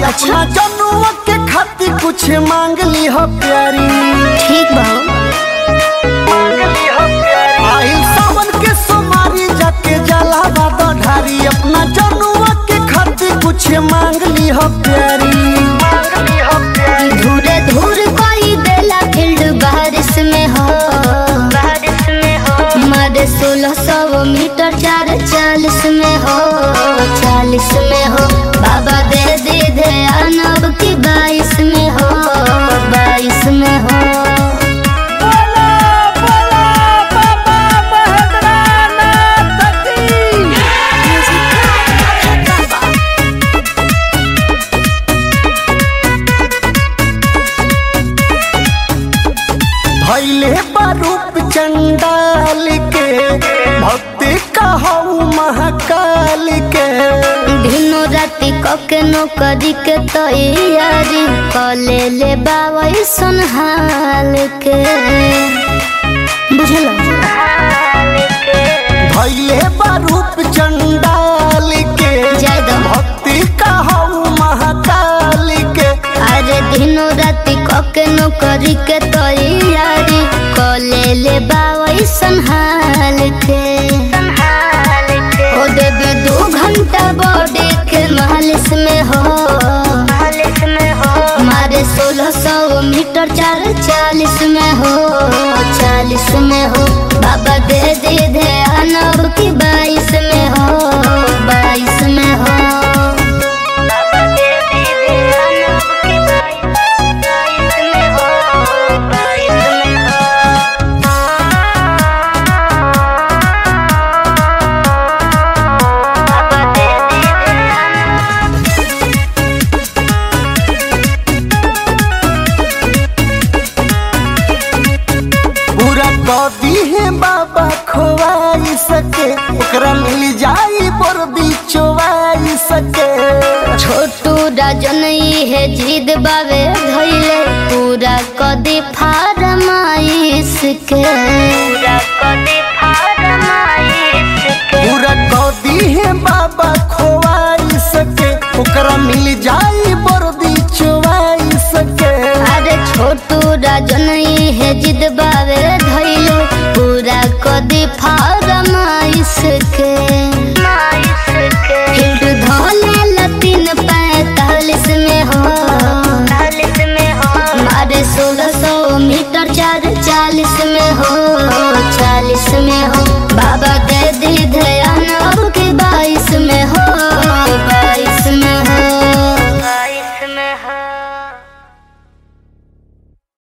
अपना जनुआ के खातिर कुछ मांग ली हो प्यारी ठीक बा आइल सावन के सोमारी जाके जला बाबा ढारी अपना जनुआ के खातिर कुछ मांग ली हो प्यारी धूरे धूर कोई बेला फील्ड बारिश में हो बारिश में हो मारे सोलह सौ मीटर चार चालीस में हो चालीस में हो बाबा दे दे दे अनब की बाईस में हो बाईस में हो भैले बारूप चंडाल के भक्ति कहू महाकाल के दिनो राति कके नौकरी के तैयारी कले ले बाबा सुनहाल के बुझलो भैले बारूप चंडाल के जय दो। भक्ति कहू महाकाल के अरे दिनो राति कके नौकरी के तैयारी कले ले बाबा संहाल के ओ देवी दो घंटा बॉडी के मालिश में हो मालिश में हो मारे सोलह सौ मीटर चार चालीस में हो चालीस में हो बाबा दे दे दे अनब की बाईस में हो बाईस में हो बाबा दे दे दे अनब की बाईस में हो बाईस में हो बाबा दे दे दे अनब पूरा कदी है बाबा खोवाई सके ओकरा मिल जाई बरदी चोवाई सके छोटू राजन है जिद बावे धैले पूरा कदी फारमाइश के पूरा कदी फारमाइश के पूरा कदी है बाबा खोवाई सके ओकरा मिल जाई बरदी चोवाई सके अरे छोटू राजन है जिद बा